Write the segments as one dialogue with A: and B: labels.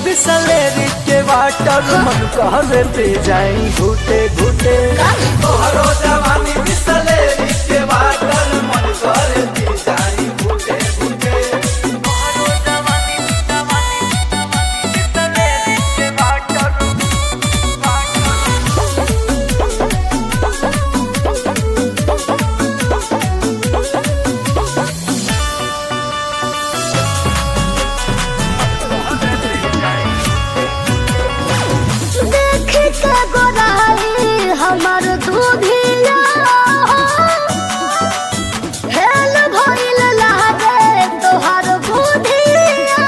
A: बिसलेरी के वाटर मन कहरे पे जाई घुटे घुटे तोहरो जवानी बिसलेरी के वाटर मन कहरे पे जाई घुटे घुटे
B: देख के गोराई हमर दूधिया हेल भइल लागे तोहर बुधिया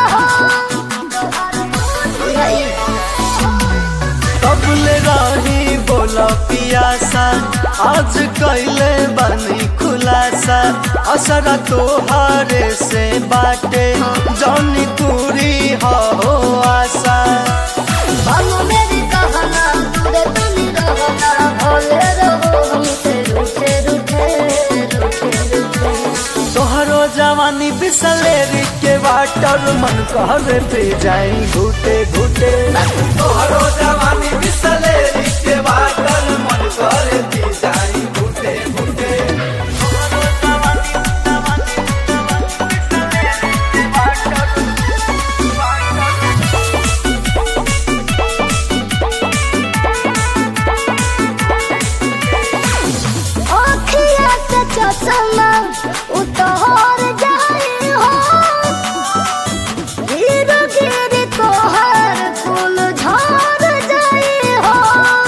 A: कबले रही बोला पियासा आज कैले बनी खुलासा असरा तोहारे से बाटे जौनी दूरी हो आशा
B: हम मेरी कहना दूरे तुम रहना भोले रहो हमसे रूठे रूठे रूठे रूठे
A: तोहरो जवानी बिसलेरी के वाटर मन कहरे पे जाई घुटे घुटे तोहरो जवानी बिसलेरी के वाटर मन कहरे पे जाई घुटे घुटे
B: अखिया से चश्मा उतार जाई हो गिर गिर तोहर कुल झड़ जाई हो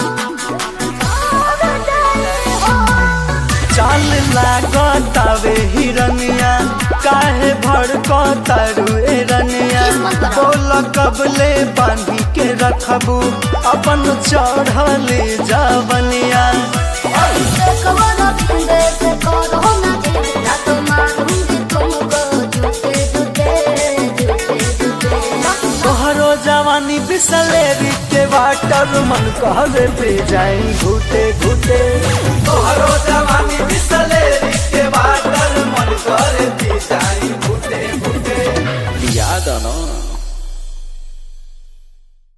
B: झड़ जाई हो
A: चाल लागतावे हिरनिया काहे भड़कतारू ए रनिया
B: किस्मत बड़ा।
A: बोल कबले बांधी के रखबू अपन चढ़ले जावनिया
B: से कवर बिंदे से करो ना जी ना तो मारूंगी तुमको झूठे झूठे झूठे झूठे
A: तोहरो जवानी बिसलेरी के वाटर मन कहरे पे जाई घुटे घुटे तोहरो जवानी बिसलेरी के वाटर